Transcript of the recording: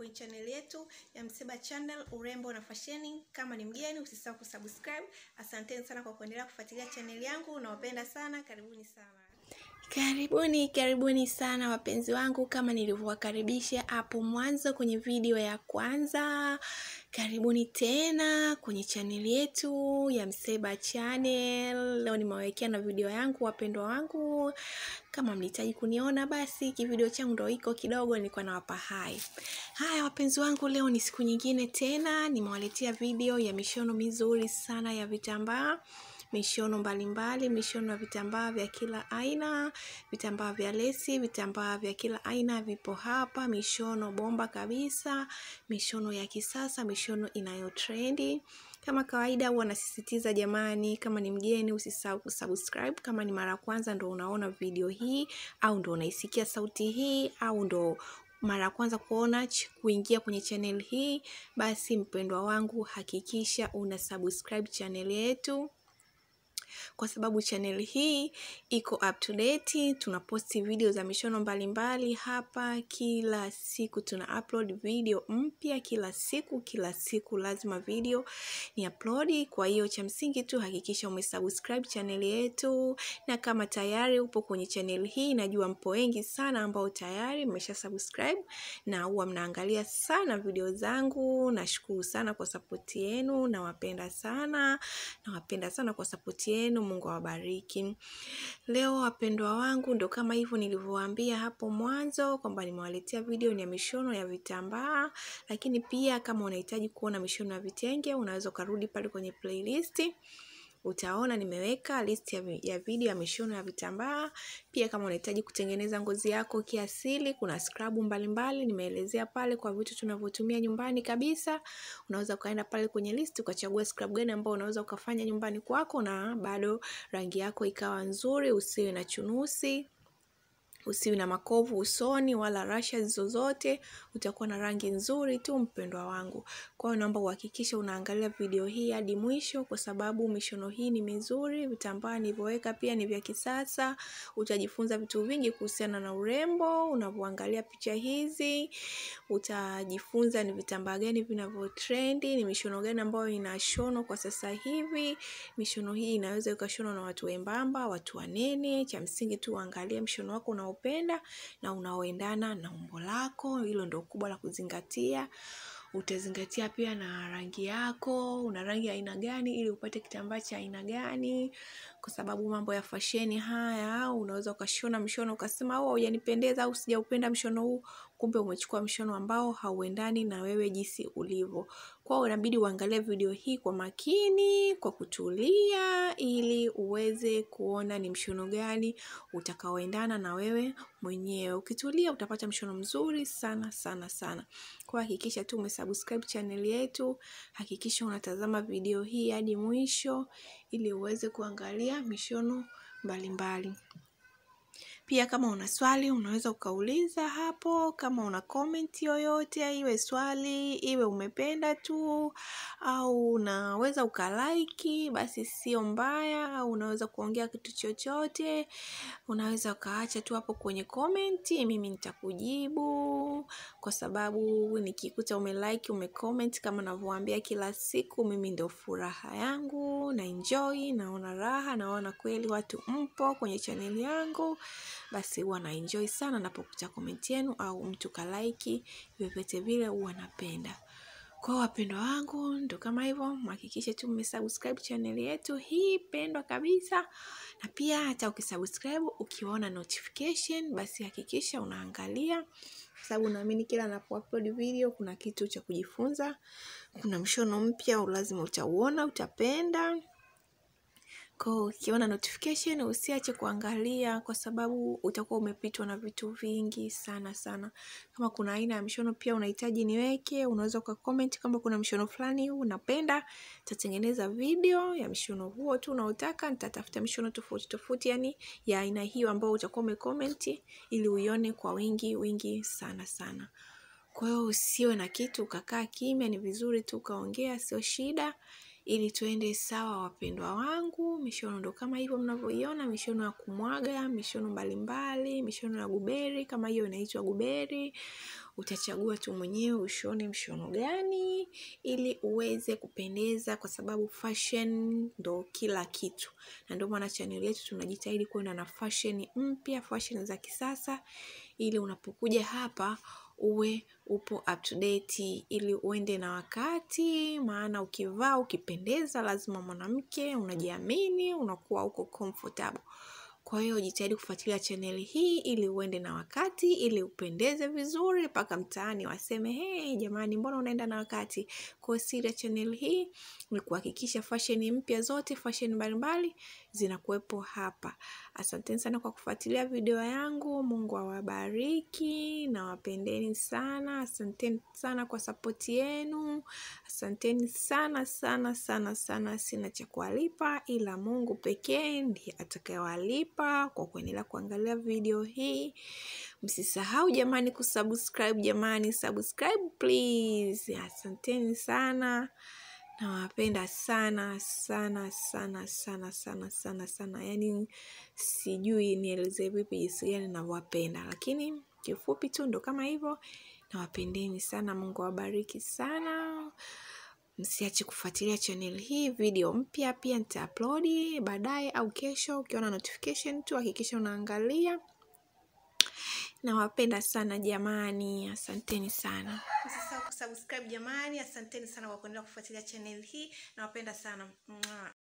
kwenye channel yetu ya Mseba Channel urembo na fasheni. Kama ni mgeni, usisahau kusubscribe. Asanteni sana kwa kuendelea kufuatilia channel yangu, nawapenda sana, karibuni sana. Karibuni, karibuni sana wapenzi wangu, kama nilivyowakaribisha hapo mwanzo kwenye video ya kwanza. Karibuni tena kwenye chaneli yetu ya Mseba Channel. Leo nimewawekea na video yangu wapendwa wangu. Kama mlihitaji kuniona basi kivideo changu ndo iko kidogo, nilikuwa nawapa hai. Haya wapenzi wangu, leo ni siku nyingine tena, nimewaletea video ya mishono mizuri sana ya vitambaa mishono mbalimbali, mishono ya vitambaa vya kila aina, vitambaa vya lesi, vitambaa vya kila aina vipo hapa, mishono bomba kabisa, mishono ya kisasa, mishono inayotrendi. Kama kawaida huwa nasisitiza jamani, kama ni mgeni usisahau kusubscribe. Kama ni mara ya kwanza ndo unaona video hii au ndo unaisikia sauti hii au ndo mara ya kwanza kuona kuingia kwenye channel hii, basi mpendwa wangu, hakikisha una subscribe channel yetu kwa sababu channel hii iko up to date. Tunaposti video za mishono mbalimbali mbali hapa kila siku, tuna upload video mpya kila siku, kila siku lazima video ni upload. Kwa hiyo cha msingi tu hakikisha umesubscribe channel yetu, na kama tayari upo kwenye channel hii, najua mpo wengi sana ambao tayari mmesha subscribe na huwa mnaangalia sana video zangu. Nashukuru sana kwa support yenu, nawapenda sana, nawapenda sana kwa support yenu. Mungu awabariki. Leo wapendwa wangu, ndo kama hivyo nilivyowaambia hapo mwanzo kwamba nimewaletea video ni ya mishono ya vitambaa, lakini pia kama unahitaji kuona mishono ya vitenge unaweza ukarudi pale kwenye playlist utaona nimeweka list ya, ya video ya mishono ya vitambaa. Pia kama unahitaji kutengeneza ngozi yako kiasili, kuna scrub mbalimbali nimeelezea pale kwa vitu tunavyotumia nyumbani kabisa. Unaweza ukaenda pale kwenye list ukachagua scrub gani ambao unaweza ukafanya nyumbani kwako na bado rangi yako ikawa nzuri, usiwe na chunusi usiwi na makovu usoni wala rashes zozote, utakuwa na rangi nzuri tu mpendwa wangu. Kwa hiyo naomba uhakikishe unaangalia video hii hadi mwisho, kwa sababu mishono hii ni mizuri. Vitambaa nilivyoweka pia ni vya kisasa. Utajifunza vitu vingi kuhusiana na urembo unavyoangalia picha hizi. Utajifunza ni vitambaa gani vinavyotrendi, ni mishono gani ambayo inashonwa kwa sasa hivi. Mishono hii inaweza ikashonwa na watu wembamba, watu wanene. Cha msingi tu uangalie mshono wako una upenda na unaoendana na umbo lako. Hilo ndio kubwa la kuzingatia. Utazingatia pia na rangi yako, una rangi ya aina gani ili upate kitambaa cha aina gani, kwa sababu mambo ya fasheni haya, unaweza ukashona mshono ukasema oh, hujanipendeza au sijaupenda mshono huu, kumbe umechukua mshono ambao hauendani na wewe jinsi ulivyo. Kwa hiyo inabidi uangalie video hii kwa makini, kwa kutulia, ili uweze kuona ni mshono gani utakaoendana na wewe mwenyewe. Ukitulia utapata mshono mzuri sana sana sana. Kwa hakikisha tu umesubscribe channel yetu, hakikisha unatazama video hii hadi mwisho ili uweze kuangalia mishono mbalimbali mbali. Pia kama una swali unaweza ukauliza hapo. Kama una comment yoyote, iwe swali iwe umependa tu au unaweza ukalaiki, basi sio mbaya. Au unaweza kuongea kitu chochote, unaweza ukaacha tu hapo kwenye comment, mimi nitakujibu, kwa sababu nikikuta umelike umecomment, kama navyowaambia kila siku, mimi ndio furaha yangu na enjoy, naona raha, naona kweli watu mpo kwenye channel yangu basi huwa na enjoy sana napokuta comment yenu au mtu kalaiki, vyovyote vile huwa napenda. Kwa wapendwa wangu, ndo kama hivyo, mhakikishe tu mmesubscribe channel yetu hii pendwa kabisa, na pia hata ukisubscribe ukiona notification, basi hakikisha unaangalia, kwa sababu naamini kila napo-upload video kuna kitu cha kujifunza, kuna mshono mpya lazima utauona, utapenda. Kwa ukiona notification usiache kuangalia, kwa sababu utakuwa umepitwa na vitu vingi sana sana. Kama kuna aina ya mshono pia unahitaji niweke, unaweza uka comment kama kuna mshono fulani unapenda, nitatengeneza video ya mshono huo tu unaotaka. Nitatafuta mshono tofauti tofauti, yani ya aina hiyo ambayo utakuwa umecomment, ili uione kwa wingi wingi sana sana. Kwa hiyo usiwe na kitu ukakaa kimya, ni vizuri tu ukaongea, sio shida. ili tuende sawa wapendwa wangu. Mishono ndo kama hivyo mnavyoiona, mishono ya kumwaga, mishono mbalimbali, mishono ya guberi, kama hiyo inaitwa guberi. utachagua tu mwenyewe ushone mshono gani ili uweze kupendeza kwa sababu fashion ndo kila kitu na ndio maana channel yetu tunajitahidi kwenda na fashion mpya fashion za kisasa ili unapokuja hapa uwe upo up to date ili uende na wakati maana ukivaa ukipendeza lazima mwanamke unajiamini unakuwa uko comfortable kwa hiyo jitahidi kufuatilia chaneli hii ili uende na wakati ili upendeze vizuri mpaka mtaani waseme hey, jamani mbona unaenda na wakati kwa siri ya chaneli hii ni kuhakikisha fashion mpya zote fashion mbalimbali zinakuwepo hapa asanteni sana kwa kufuatilia video yangu mungu awabariki na wapendeni sana asanteni sana kwa sapoti yenu asanteni sana sana sana sana sina cha kuwalipa ila mungu pekee ndiye atakayewalipa kwa kuendelea kuangalia video hii msisahau jamani kusubscribe jamani subscribe please asanteni sana nawapenda sana sana sana sana sana sana sana yaani sijui nielezee vipi jinsi gani navyowapenda lakini kifupi tu ndo kama hivyo nawapendeni sana mungu awabariki sana msiache kufuatilia channel hii video mpya pia nitaupload baadaye au kesho ukiona notification tu hakikisha unaangalia nawapenda sana jamani asanteni sana usisahau kusubscribe jamani asanteni sana kwa kuendelea kufuatilia channel hii nawapenda sana Mwah.